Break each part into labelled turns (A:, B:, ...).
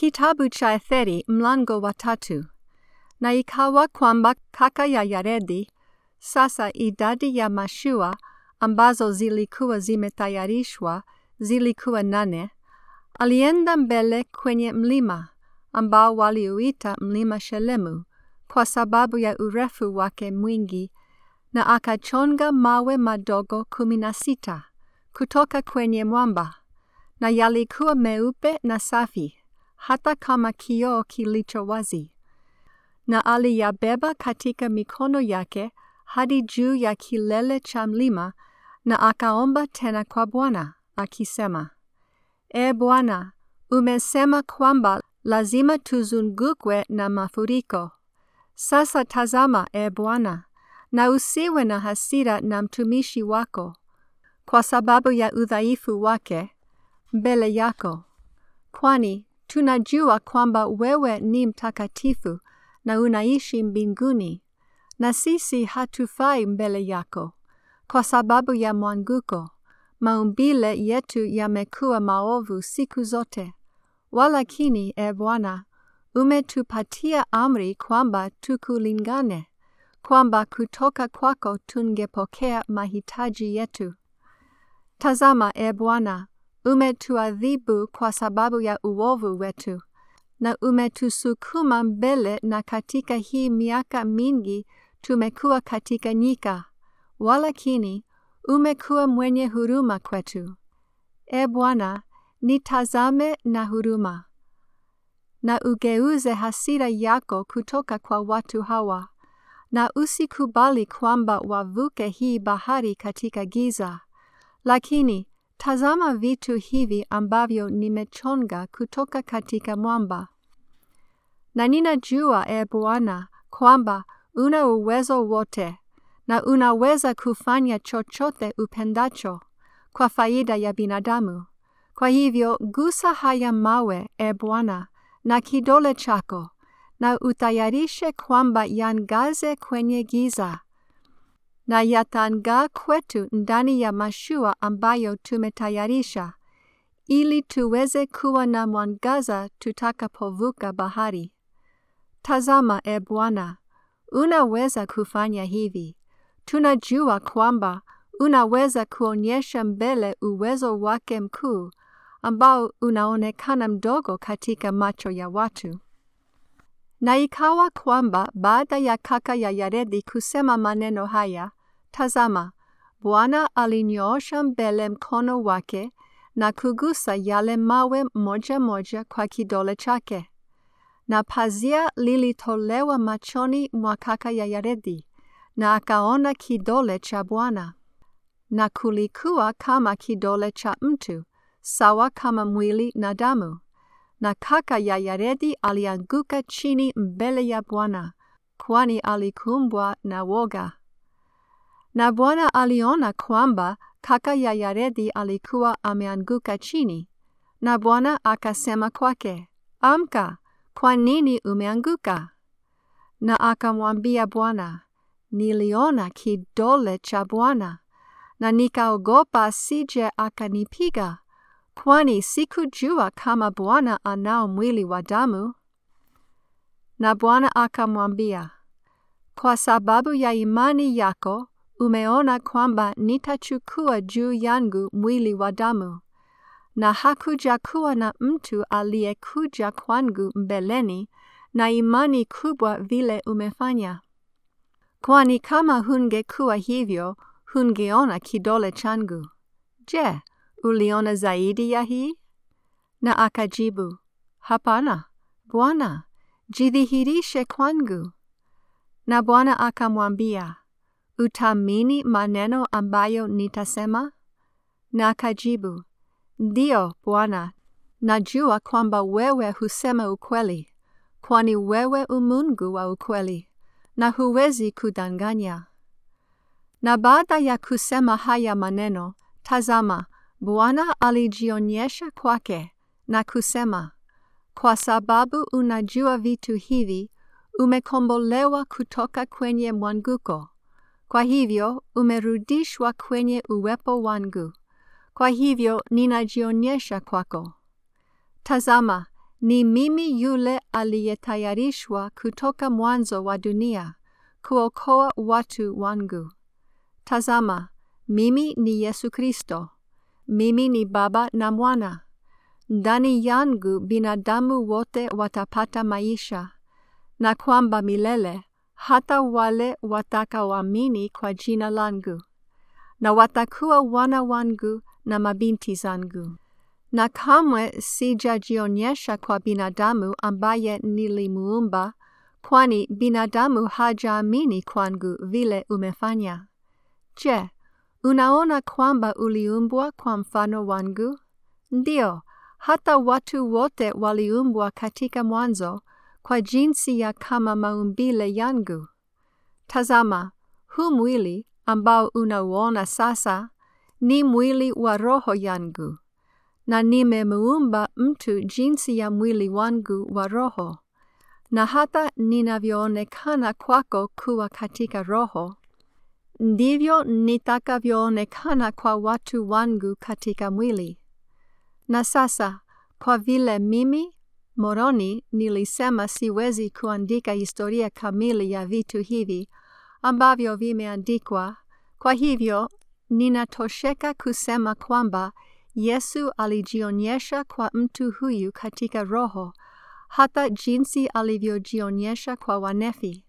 A: Kitabu cha Etheri mlango wa tatu. Na ikawa kwamba kaka ya Yaredi, sasa idadi ya mashua ambazo zilikuwa zimetayarishwa zilikuwa nane, alienda mbele kwenye mlima ambao waliuita mlima Shelemu kwa sababu ya urefu wake mwingi, na akachonga mawe madogo kumi na sita kutoka kwenye mwamba, na yalikuwa meupe na safi hata kama kioo kilicho wazi, na aliyabeba katika mikono yake hadi juu ya kilele cha mlima, na akaomba tena kwa Bwana akisema, E Bwana, umesema kwamba lazima tuzungukwe na mafuriko. Sasa tazama, E Bwana, na usiwe na hasira na mtumishi wako kwa sababu ya udhaifu wake mbele yako, kwani tunajua kwamba wewe ni mtakatifu na unaishi mbinguni, na sisi hatufai mbele yako kwa sababu ya mwanguko. Maumbile yetu yamekuwa maovu siku zote. Walakini, e Bwana, umetupatia amri kwamba tukulingane, kwamba kutoka kwako tungepokea mahitaji yetu. Tazama, e Bwana, umetuadhibu kwa sababu ya uovu wetu, na umetusukuma mbele, na katika hii miaka mingi tumekuwa katika nyika, walakini umekuwa mwenye huruma kwetu. E Bwana, nitazame na huruma, na ugeuze hasira yako kutoka kwa watu hawa, na usikubali kwamba wavuke hii bahari katika giza. Lakini tazama vitu hivi ambavyo nimechonga kutoka katika mwamba. Na ninajua, e Bwana, kwamba una uwezo wote na unaweza kufanya chochote upendacho kwa faida ya binadamu. Kwa hivyo gusa haya mawe, e Bwana, na kidole chako, na utayarishe kwamba yangaze kwenye giza na yatangaa kwetu ndani ya mashua ambayo tumetayarisha, ili tuweze kuwa na mwangaza tutakapovuka bahari. Tazama, e Bwana, unaweza kufanya hivi. Tunajua kwamba unaweza kuonyesha mbele uwezo wake mkuu ambao unaonekana mdogo katika macho ya watu. Na ikawa kwamba baada ya kaka ya Yaredi kusema maneno haya, tazama, Bwana alinyoosha mbele mkono wake na kugusa yale mawe moja moja kwa kidole chake, na pazia lilitolewa machoni mwa kaka ya Yaredi, na akaona kidole cha Bwana, na kulikuwa kama kidole cha mtu, sawa kama mwili na damu na kaka ya Yaredi alianguka chini mbele ya Bwana, kwani alikumbwa na woga. Na Bwana aliona kwamba kaka ya Yaredi alikuwa ameanguka chini, na Bwana akasema kwake, Amka, kwa nini umeanguka? Na akamwambia Bwana, niliona kidole cha Bwana, na nikaogopa asije akanipiga kwani sikujua kama Bwana anao mwili wa damu. Na Bwana akamwambia, kwa sababu ya imani yako umeona kwamba nitachukua juu yangu mwili wa damu, na hakuja kuwa na mtu aliyekuja kwangu mbeleni na imani kubwa vile umefanya. Kwani kama hungekuwa hivyo, hungeona kidole changu. Je, uliona zaidi ya hii? Na akajibu, Hapana, Bwana, jidhihirishe kwangu. Na Bwana akamwambia, Utaamini maneno ambayo nitasema? Na akajibu, Ndiyo, Bwana, najua kwamba wewe husema ukweli, kwani wewe umungu wa ukweli, na huwezi kudanganya. Na baada ya kusema haya maneno, tazama, Bwana alijionyesha kwake na kusema, kwa sababu unajua vitu hivi, umekombolewa kutoka kwenye mwanguko. Kwa hivyo umerudishwa kwenye uwepo wangu. Kwa hivyo ninajionyesha kwako. Tazama, Ni mimi yule aliyetayarishwa kutoka mwanzo wa dunia kuokoa watu wangu. Tazama, mimi ni Yesu Kristo. Mimi ni Baba na Mwana. Ndani yangu binadamu wote watapata maisha, na kwamba milele hata wale watakaoamini kwa jina langu, na watakuwa wana wangu na mabinti zangu. Na kamwe sijajionyesha kwa binadamu ambaye nilimuumba, kwani binadamu hajaamini kwangu vile umefanya. Je, unaona kwamba uliumbwa kwa mfano wangu? Ndio, hata watu wote waliumbwa katika mwanzo kwa jinsi ya kama maumbile yangu. Tazama, huu mwili ambao unauona sasa ni mwili wa roho yangu, na nimemuumba mtu jinsi ya mwili wangu wa roho, na hata ninavyoonekana kwako kuwa katika roho, ndivyo nitakavyoonekana kwa watu wangu katika mwili. Na sasa, kwa vile mimi moroni nilisema siwezi kuandika historia kamili ya vitu hivi ambavyo vimeandikwa, kwa hivyo ninatosheka kusema kwamba Yesu alijionyesha kwa mtu huyu katika roho, hata jinsi alivyojionyesha kwa wanefi,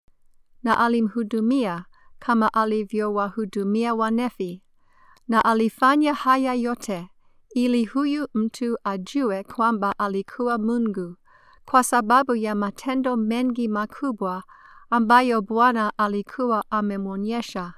A: na alimhudumia kama alivyowahudumia wanefi, na alifanya haya yote ili huyu mtu ajue kwamba alikuwa Mungu, kwa sababu ya matendo mengi makubwa ambayo Bwana alikuwa amemwonyesha.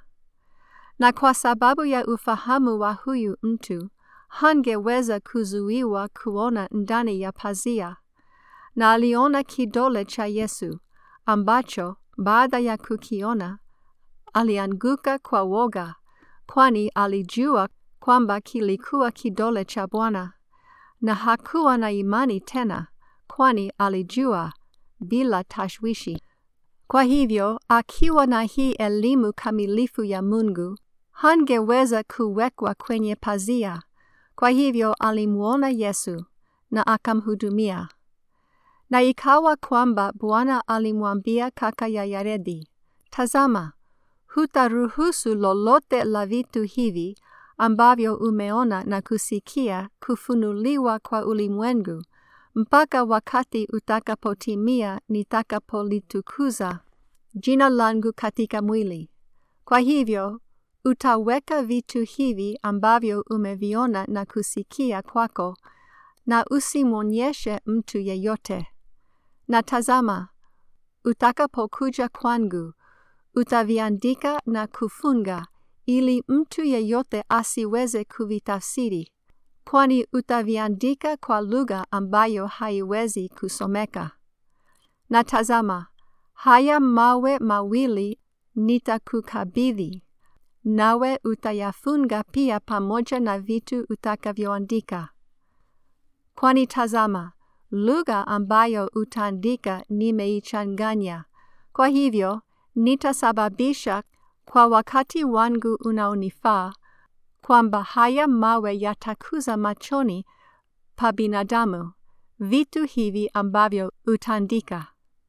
A: Na kwa sababu ya ufahamu wa huyu mtu, hangeweza kuzuiwa kuona ndani ya pazia. Na aliona kidole cha Yesu, ambacho baada ya kukiona, alianguka kwa woga, kwani alijua kwamba kilikuwa kidole cha Bwana, na hakuwa na imani tena, kwani alijua bila tashwishi. Kwa hivyo, akiwa na hii elimu kamilifu ya Mungu, hangeweza kuwekwa kwenye pazia. Kwa hivyo alimwona Yesu na akamhudumia. Na ikawa kwamba Bwana alimwambia kaka ya Yaredi, Tazama, hutaruhusu lolote la vitu hivi ambavyo umeona na kusikia kufunuliwa kwa ulimwengu mpaka wakati utakapotimia nitakapolitukuza jina langu katika mwili. Kwa hivyo utaweka vitu hivi ambavyo umeviona na kusikia kwako, na usimwonyeshe mtu yeyote. Na tazama, utakapokuja kwangu, utaviandika na kufunga, ili mtu yeyote asiweze kuvitafsiri, kwani utaviandika kwa lugha ambayo haiwezi kusomeka. Na tazama, haya mawe mawili nitakukabidhi, nawe utayafunga pia pamoja na vitu utakavyoandika. Kwani tazama, lugha ambayo utaandika nimeichanganya. Kwa hivyo, nitasababisha kwa wakati wangu unaonifaa kwamba haya mawe yatakuza machoni pa binadamu vitu hivi ambavyo utaandika.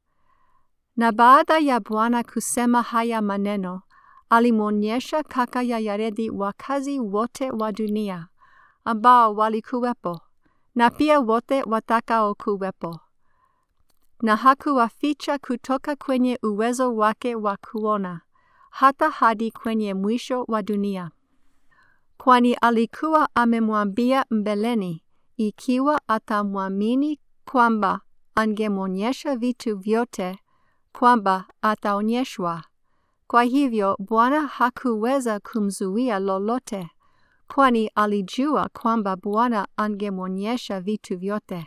A: Na baada ya Bwana kusema haya maneno, alimwonyesha kaka ya Yaredi wakazi wote wa dunia ambao walikuwepo na pia wote watakaokuwepo, na hakuwaficha kutoka kwenye uwezo wake wa kuona hata hadi kwenye mwisho wa dunia, kwani alikuwa amemwambia mbeleni ikiwa atamwamini kwamba angemwonyesha vitu vyote kwamba ataonyeshwa. Kwa hivyo Bwana hakuweza kumzuia lolote, kwani alijua kwamba Bwana angemwonyesha vitu vyote.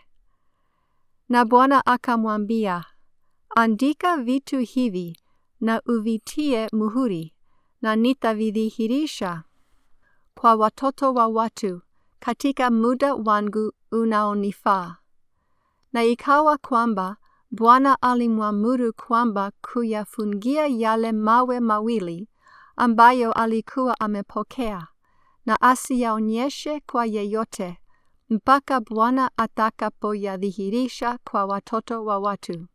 A: Na Bwana akamwambia, andika vitu hivi na uvitie muhuri, na nitavidhihirisha kwa watoto wa watu katika muda wangu unaonifaa. Na ikawa kwamba Bwana alimwamuru kwamba kuyafungia yale mawe mawili ambayo alikuwa amepokea, na asiyaonyeshe kwa yeyote, mpaka Bwana atakapoyadhihirisha kwa watoto wa watu.